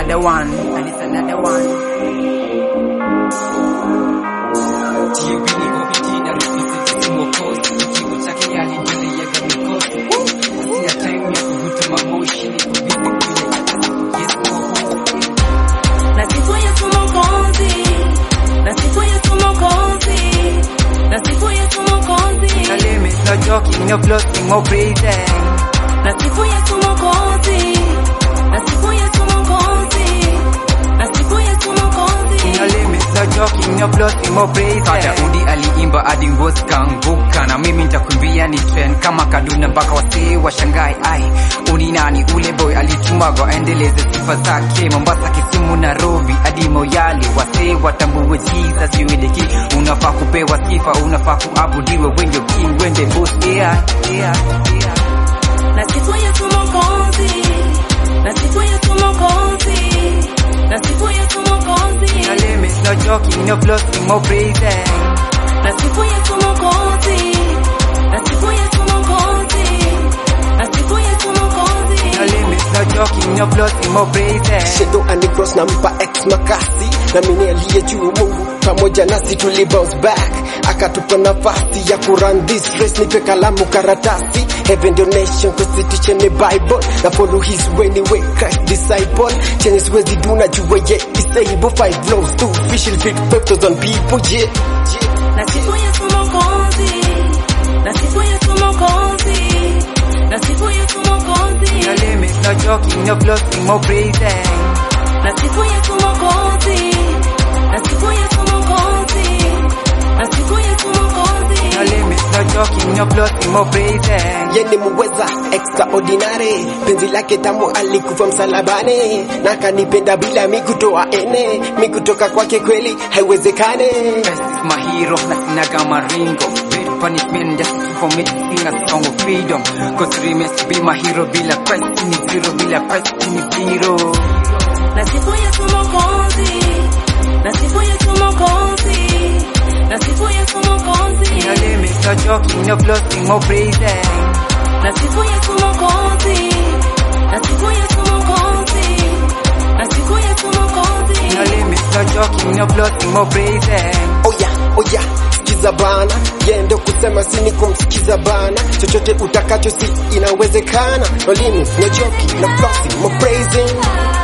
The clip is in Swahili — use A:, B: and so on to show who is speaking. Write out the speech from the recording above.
A: another one, and it's another one.
B: TUB niko fiti na represent mwokozi kigo chake yalingeleyega mikosi sina time ya kuvuta mamoshi niko busy kwenye yes mwokozi
C: Na siku Yesu Mwokozi, na siku Yesu Mwokozi, na siku Yesu Mwokozi,
A: No limits, no joking, no floating, no praising.
C: na siku Yesu Mwokozi, na siku Yesu Mwokozi, na siku Yesu Mwokozi.
A: No limits, no joking, no floating, no praising.
B: Daudi aliimba hadi ngozi kaanguka, na mimi nitakuimbia ni trend kama Kaduna mpaka wasee washangae. Ai, uni nani ule boy alitumagwa aendeleze sifa zake Mombasa, Kisumu, Nairobi hadi Moyale, wasee watambue Jesus you the king. Unafaa kupewa sifa, unafaa kuabudiwe, wende king, wende boss. Yeah, yeah, yeah.
C: Na siku Yesu Mwokozi, na siku Yesu Mwokozi, na siku Yesu Mwokozi,
A: No limits, no joking, no floating, no praising.
C: na siku Yesu Mwokozi, na siku Yesu Mwokozi, na siku Yesu Mwokozi.
A: No limits, no joking, no floating, no praising.
D: Shadow and cross nampa ex makasi na mimi aliye juu Mungu pamoja nasi tuli bounce back akatupa nafasi ya kuran this race nipe kalamu karatasi heaven donation constitution ni bible na follow his way ni way Christ disciple chenye siwezi do na jua ye is able five loaves two fish will feed five thousand people yeah, yeah.
C: Na siku Yesu Mwokozi, na siku Yesu Mwokozi, na siku Yesu Mwokozi,
A: No limits, no joking, no floating, no praising.
C: na siku Yesu Mwokozi, na siku Yesu Mwokozi, na siku Yesu Mwokozi.
A: No limits, no joking, no floating, no praising.
D: yeni muweza extraordinary penzi lake tamu alikufa msalabani na kanipenda bila mikutoa ene mikutoka kwake kweli haiwezekane
B: Christ is my hero na sinaga maringo Bad punishment just for me to sing a song of freedom Cause remains to be my hero bila Christ ni zero bila Christ ni zero
C: Na siku Yesu Mwokozi, na siku Yesu Mwokozi, na siku Yesu Mwokozi,
A: No limits, no joking, no floating, no praising.
C: na siku Yesu Mwokozi, na siku Yesu Mwokozi, na siku Yesu Mwokozi.
A: No limits, no joking, no floating, no praising.
D: oya oya sikiza bana yendo kusema sini kumsikiza bana chochote utakacho si inawezekana no limits no joking no flossing no praising